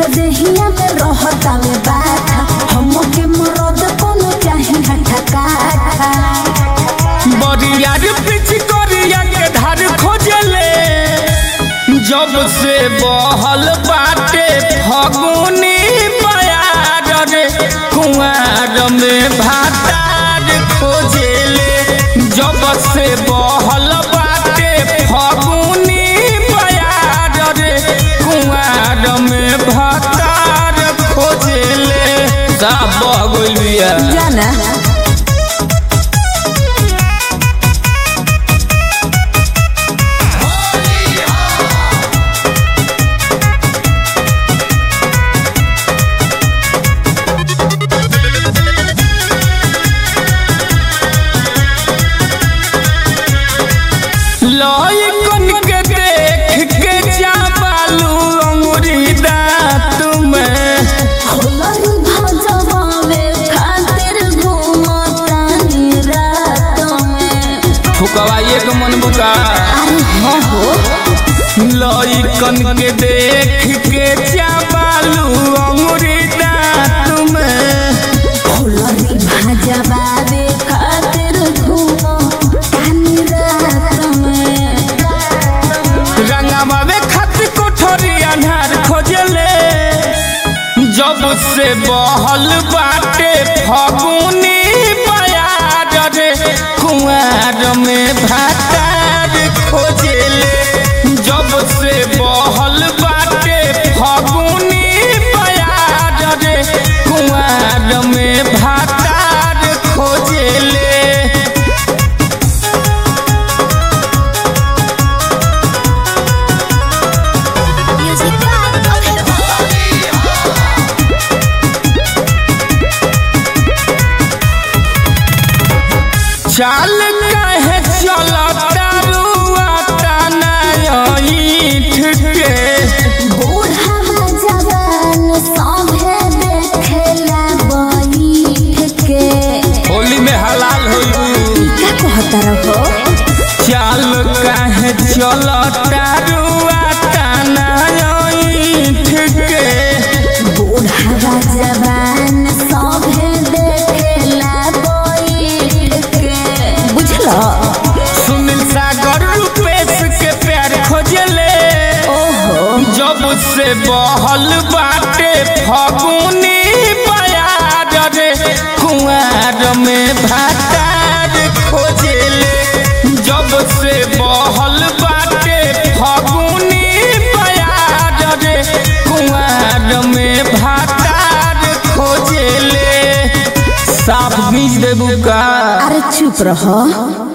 देहिया में रहता में बाठा हमके मरद कोनो चाही हठा काठा बरियार पिच करिया के धार खोजले जब से बहल बाटे फगुनी बयार रे कुआर में भातार खोजले जब से बहल बाटे फगुनी बयार रे कुआर में भातार खोजले सब बह गइल बिया जाना लइकन के देख के चापालू अंगुरी दांत में होलरी भजवावे खातिर घूमतानी रात में फुकवा एक मन बुका अरे हाँ हो लइकन के देख के चापालू अंगुरी दांत में होलरी भजवावे खातिर घूमतानी रात में रंगवा में खत कोठरी अनार खोजले जब से बहल बाटे फगुनी बयार रे कुआर में भातार खोजले जब से बहल बाटे फगुनी बयार रे कुआर में भातार खोजले म्यूजिक चाल कहे चलता रुआ ईठ के बूढ़ा जवान सभे देखेला बैठ के होली में हलाल होलू का कहता रहो चाल कहे चलता रुआ ईठ के बूढ़ा जवान सभे देखेला बैठ के बुझलो सुनील सागर रूपेश के प्यार खोजले ओहो जब से बहल बाटे फगुनी बयार रे कुआर में भातार खोजले जब से बहल बाटे फगुनी बयार रे कुआर में भातार खोजले साफ बीज देबू का अरे चुप रहो